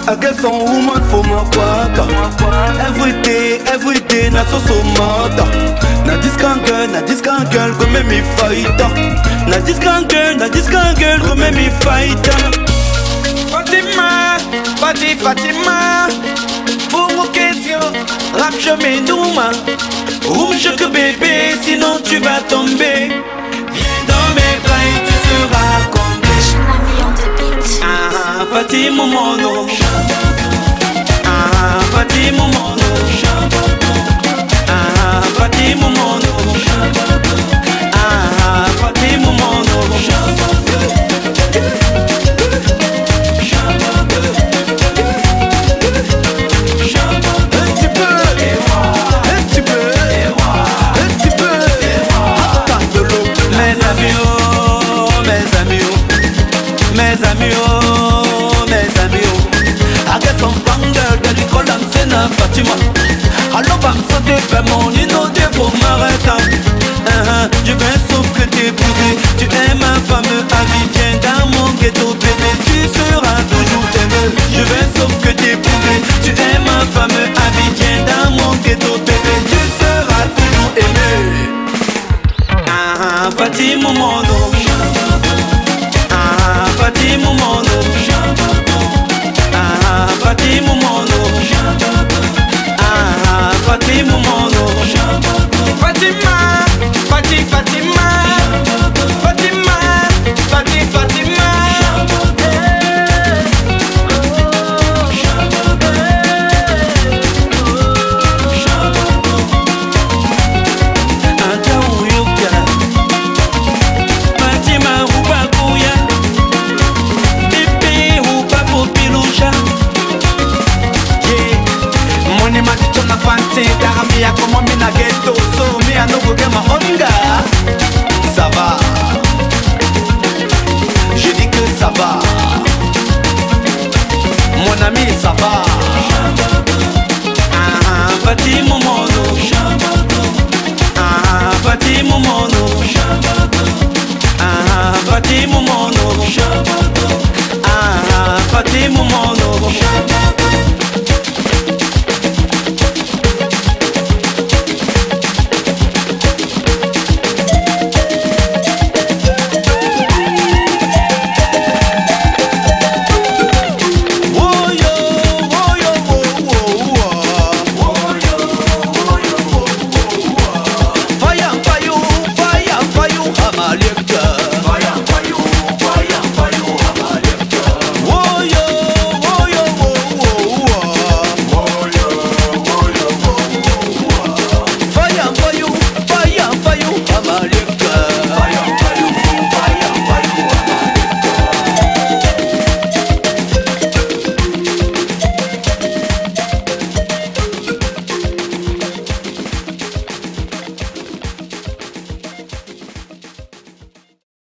I get some woman for my quarter. Every day, every day, na so so mother. Na this kind girl, na this kind girl go make me fight. Na this kind girl, na this kind girl go make me fight. Fatima, Fati Fatima Pour vos questions, rap je m'énouma Rouge que bébé, sinon tu vas tomber Viens dans mes bras et tu seras comblé Shinami on the beat. Ah, Fatima mono Ah, Fatima mono Ah, Fatima mono Ah, Fatima mono Un petit peu, un petit peu, un petit peu. Attends de l'eau. Mes amis, oh, mes amis, oh, mes amis, oh, mes amis, oh. I get some fun girl, girl, you call them Sena Fatima. I love I'm so deep, but money no day for marathon. Uh-huh, je viens sauf que t'épouser, tu es ma femme à vie, viens dans mon ghetto, bébé, tu seras toujours aimé. Je viens sauf que t'épouser, tu es ma femme à vie, viens dans mon ghetto, bébé, tu seras toujours aimé. Ah, Fatima Mono Ah, Fatima Mono Ah, Fatima Mono Ah, Fatima Mono Fatima, Fati Fatima Fatima, Fati Fatima Anta uyuka Fatima ubakuya Pipi upapupilusha Yeah. Money man, it's on a fancy. That me, I come on me na ghetto. So me, I no go get my hunger.